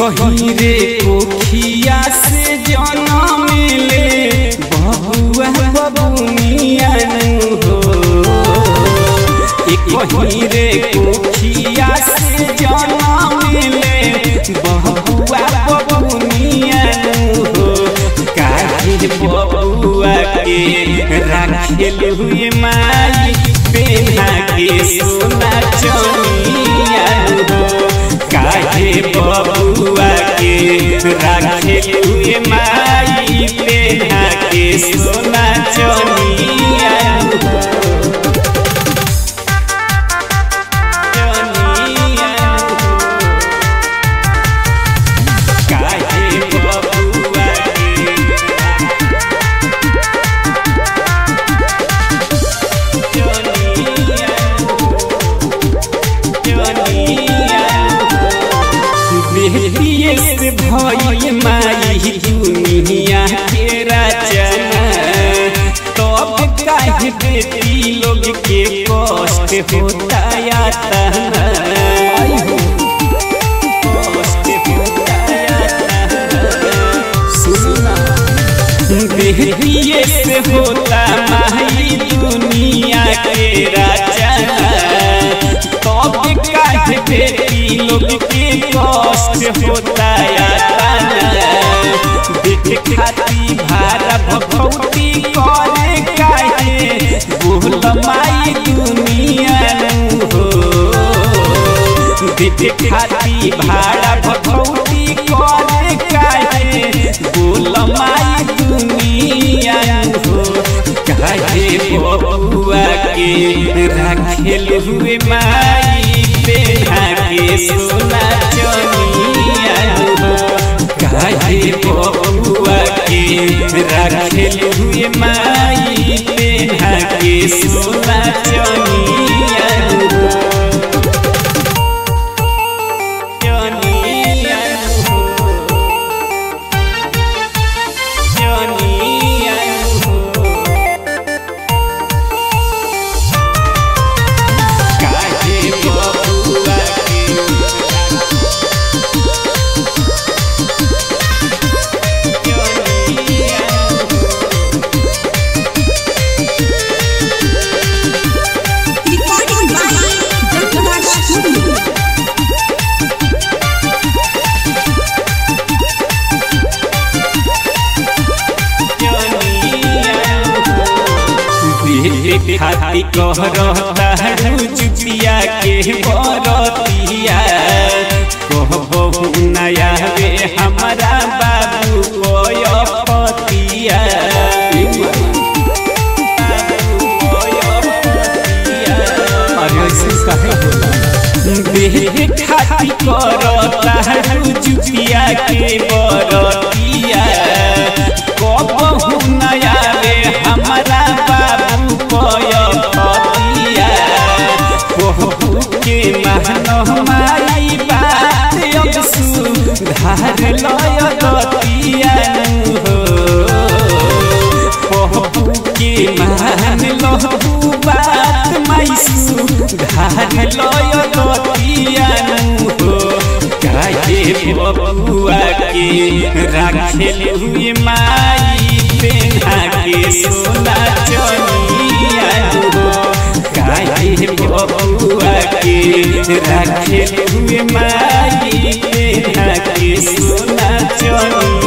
कहीं रे कोखिया से जनम ले बबुआ बबुनिया हो एक कहीं रे कोखिया से जनम ले बबुआ बबुनिया हो काहे बबुआ के राखेल हुए माई बेना के सोना चनिया हो काहे बबुआ के राखेल हुए माई बेना के सोना चनिया हो चनिया हो काहे बबुआ के बेटिए से भई माई दुनिया के रचना तब काहे बेटी लोग के कष्ट होता यातना कष्ट होता यातना सुना बेटिए से होता माई दुनिया के रचना तब काहे बेटी लोग के कष्ट होता यातना बेटे खाती भारा भगवती करे काहे बोल माई दुनिया नु हो बेटे खाती भाड़ा भगवती करे काहे बोल माई दुनिया हो काहे बबुआ के राखेल हुए माई बेहा के सोना चनिया हो काहे बबुआ के राखेल हुए माई बेहा के सोना चनिया हो चनिया हो चनिया हो काहे बबुआ के चनिया हो Recording by Dr. Studio. बेटे खाती कह रहता जुतिया के बरतिया कहबहु नया रे हमारा बाबू कोय पतिया बेटे खाती करता जुतिया के बरतिया कहबहु नया रे हमारा बाबू कोय पतिया कहू के महन माई बात अब सुधार लय दतिया हो कहू के महन लहू बात माई सुधार लय दतिया हो काहे बबुआ के राखेल हुए माई बेना के सोना चनिया हो काहे बबुआ के राखेल हुए माई बेना के सोना चनिया